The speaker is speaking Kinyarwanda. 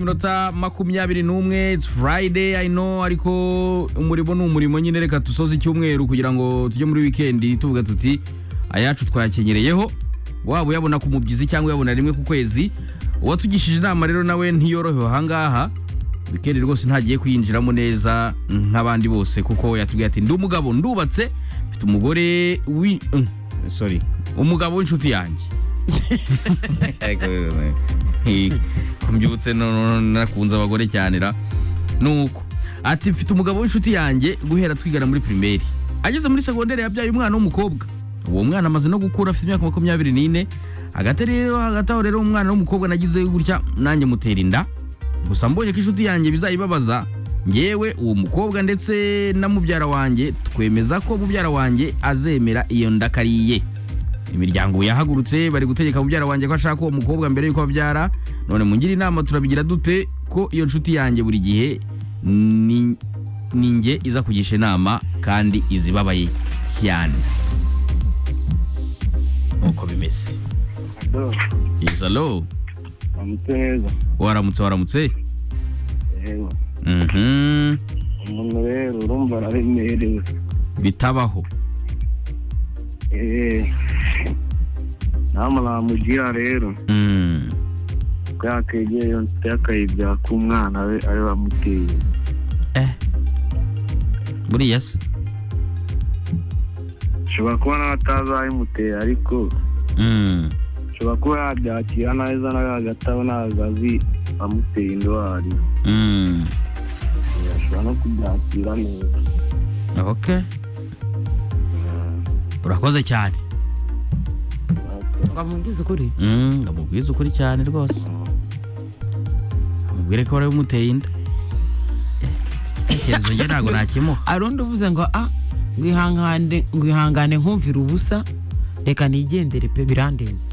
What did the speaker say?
iminota makumyabiri n'umwe it's friday i know ariko umurimo ni umurimo nyine reka dusoze icyumweru kugira ngo tujye muri wikendi tuvuga tuti ayacu twayakenyereyeho waba uyabona ku mubyizi cyangwa uyabona rimwe ku kwezi uwatugishije inama rero nawe ntiyorohewe ahangaha wikendi rwose ntagiye kuyinjiramo neza nk'abandi bose kuko yatubwiye ati ndi umugabo ndubatse mfite umugore wi mm, sorry umugabo w'inshuti yanjye mbyutse nakunze abagore cyane ra nuko ati mfite umugabo w'inshuti yanjye guhera twigana muri primaire ageze muri segonderi yabyaye umwana w'umukobwa uwo mwana amaze no gukura afite imyaka makumyabiri n'ine hagati rero hagati aho rero umwana w'umukobwa nagize gutya nanjye mutera inda gusa mbonye ko inshuti yanjye bizayibabaza ngewe uwo mukobwa ndetse na mubyara wanjye twemeza ko mubyara wanjye azemera iyo nda ko ari iye imiryango yahagurutse bari gutegeka mubyara wanjye ko ashaka uwo mukobwa mbere y'uko abyara none mungire inama turabigira dute ko iyo nshuti yanjye buri gihe ni ni njye iza kugisha inama kandi izibabaye cyane nk'uko bimeze Ado, izalo wamutse neza waramutse waramutse yewe Mhm. umuntu rero urumva araremerewe bitabaho Eh, nama namugira rero Mm. bwakegeye iyo nshuti akayibyara ku mwana we ari bamuteye eh buriya se ashobora kuba nawe atazabimuteye ariko Mm. ashobora kuba yabyakira neza nawe hagati aho ntabwo azi amuteye indwara Mm. ashobora no kubyakira neza okay urakoze cyane ngo amubwize ukuri Mm, ngamubwiza ukuri cyane rwose amubwire ko wari umuteye inda icyerekezo njye ntabwo nakimuha arundi uvuze ngo a ngwihangane ngwihangane nkumvira ubusa reka nigendere pe birandenze